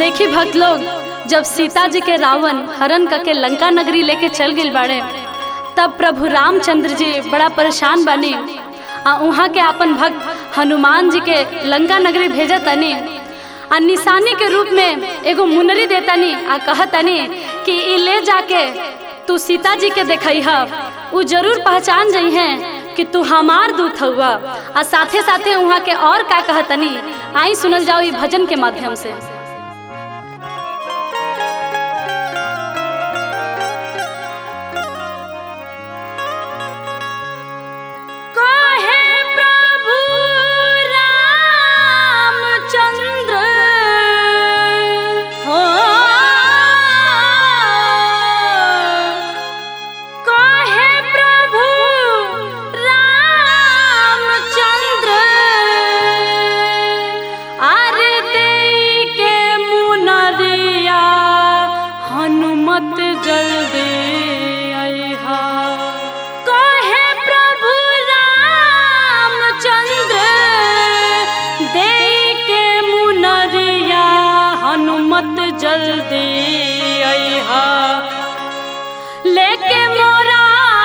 देखी भक्त लोग जब सीता जी के रावण हरण करके लंका नगरी लेके चल गई बाड़े तब प्रभु रामचंद्र जी बड़ा परेशान बनी आ वहाँ के अपन भक्त हनुमान जी के लंका नगरी भेजत तनी आ निशानी के रूप में एगो मुनरी देतनी आ कहतनी कि ई ले जाके तू सीता जी के देखई ह उ जरूर पहचान जई हैं कि तू हमार दूत हुआ आ साथे साथे वहाँ के और का कहतनी आई सुनल जाओ ई भजन के माध्यम से काहे प्रभु रामचंद्र हो काहे प्रभु रामचंद्र आरे देई के मुनरिया हनुमत जल्दी अइहा काहे प्रभु रामचंद्र देई के मुनरिया हनुमत जल्दी अइहा लेके मोरा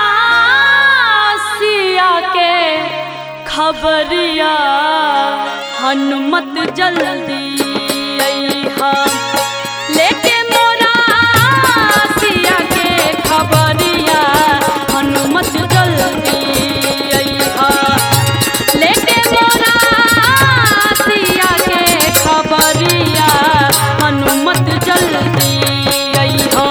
सिया के खबरिया हनुमत जल्दी अइहा लेके मोरा सिया के खबरिया हनुमत जल्दी अइहा लेके मोरा सिया के खबरिया हनुमत जल्दी अइहा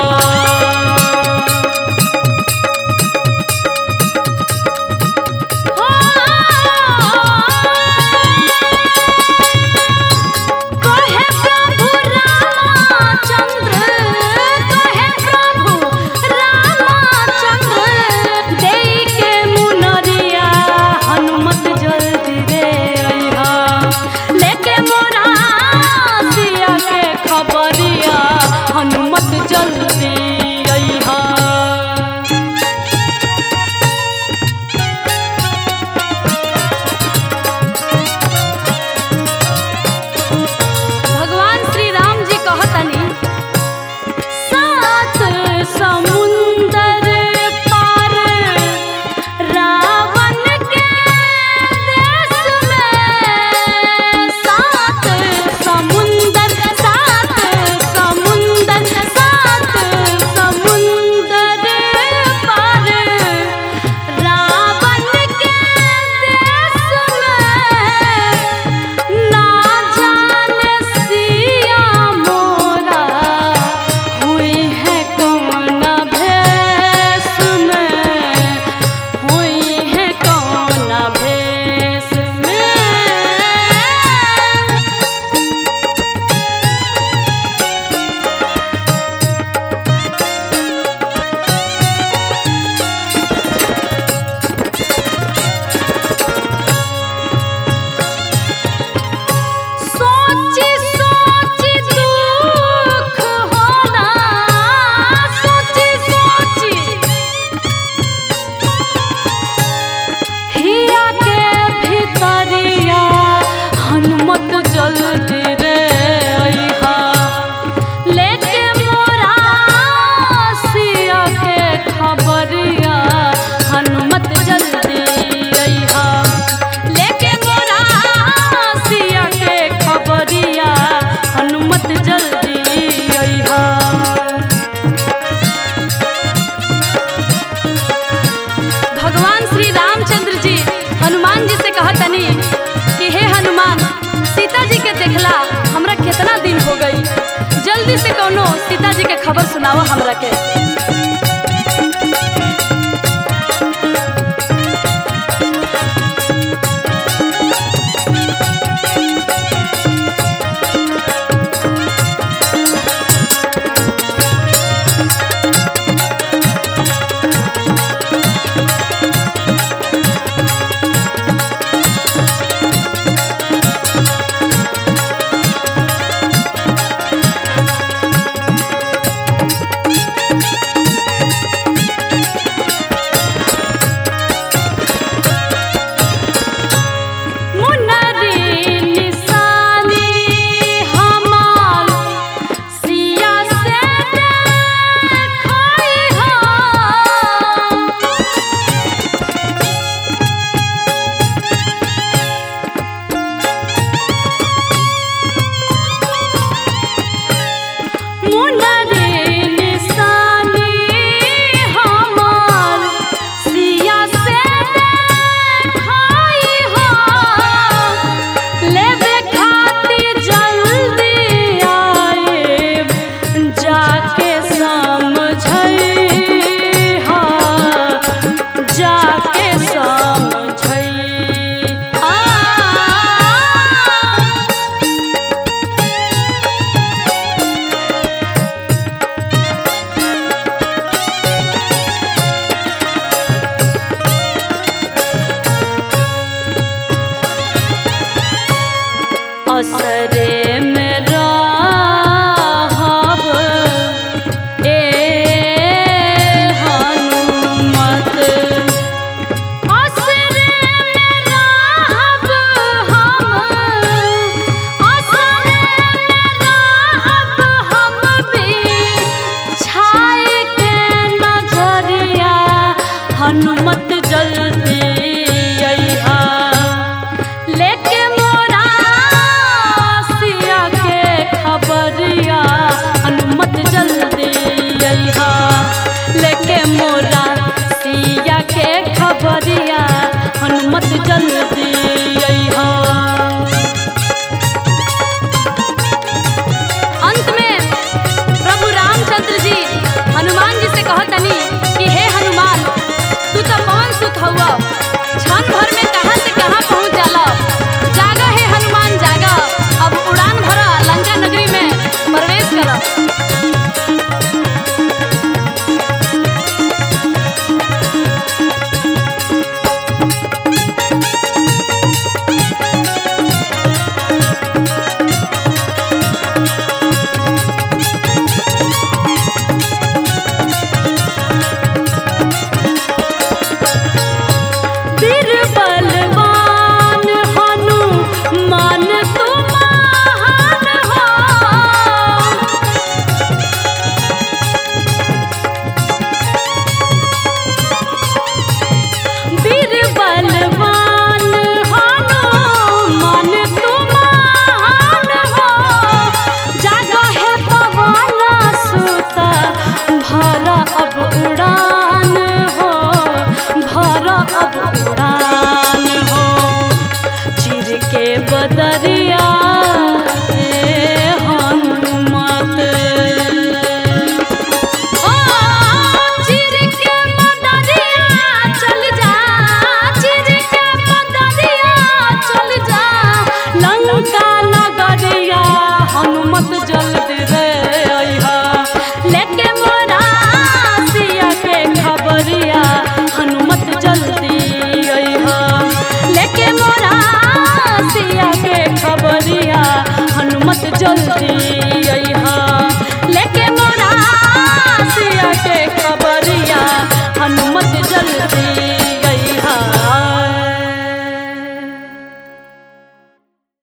कहे प्रभु रामचंद्र कहे प्रभु रामचंद्र देई के मुनरिया हनुमत जल्दी रे अइहा लेके मोरा सिया के खबरिया हनुमत जल्दी अइहा भगवान श्री राम जी कहतनी सात समुंदर पार रावण के देश में सात समुंदर सात समुंदर सात समुंदर पार रावण के देश में ना जाने सिया मोरा हुई है कौन भेष में हुई है कौन भेष में सोची सोची दुख होला सोची सोची हिया के भीतरिया हनुमत जल्दी रे अइहा लेके मोरा सिया के खबरिया हनुमत जल्दी अइहा लेके मोरा सिया के खबरिया हनुमत जल्दी अइहा भगवान श्री रामचंद्र जी हनुमान जी से कहतनी कि हे हनुमान सीता जी के देखला हमरा कितना दिन हो गई जल्दी से कोनो सीता जी के खबर सुनाओ हमरा के हनुमत जल्दी अइहा अंत में प्रभु रामचंद्र जी हनुमान जी से कहतनी कि हे हनुमान तू तो कौन सुत हुआ क्षण भर में कहाँ से कहाँ पहुँच जाला जागा हे हनुमान जागा अब उड़ान भरा लंका नगरी में प्रवेश करा बीरबलवान हनुमान तुम महान हो बीरबलवान हनुमान तुम महान हो जागा है पवन सुत भरा अब उड़ान हो भरा अब उड़ान हो चिर के बदरिया ए हनुमत ओ चिर के बदरिया चल जा चिर के बदरिया चल जा लंका नगरिया हनुमत जल्दी रे अइहा लेके मोरा सिया के खबरिया हनुमत जल्दी अइहा लेके मोरा सिया के खबरिया हनुमत जल्दी